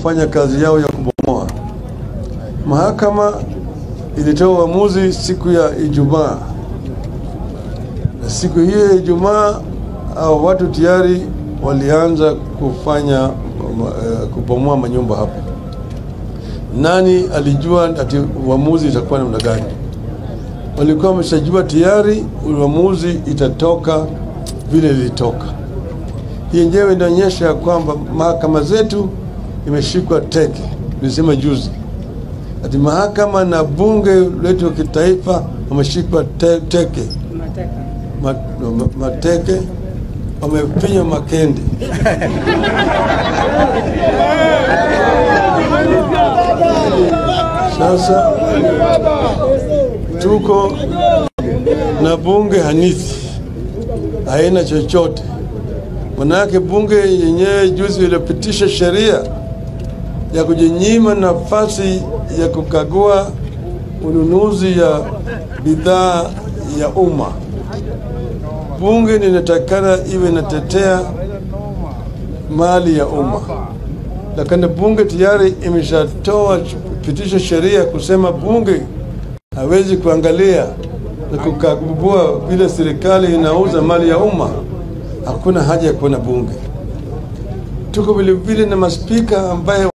kufanya kazi yao ya kubomoa. Mahakama ilitoa uamuzi siku ya Ijumaa, na siku hiyo ya Ijumaa hao watu tayari walianza kufanya uh, kubomoa manyumba hapo. Nani alijua ati uamuzi itakuwa namna gani? Walikuwa wameshajua tayari uamuzi itatoka vile ilitoka. Hii yenyewe inaonyesha ya kwamba mahakama zetu imeshikwa teke. Nilisema juzi ati mahakama na bunge letu la kitaifa wameshikwa te, teke Ma, ma, mateke wamepinywa makende. Sasa tuko na bunge hanithi, haina chochote. Manake bunge yenyewe juzi ilipitisha sheria ya kujinyima nafasi ya kukagua ununuzi ya bidhaa ya umma. Bunge linatakana iwe inatetea mali ya umma, lakini bunge tayari imeshatoa pitisha sheria kusema bunge hawezi kuangalia na kukagua vile serikali inauza mali ya umma. Hakuna haja ya kuwa na bunge. Tuko vilevile na maspika ambaye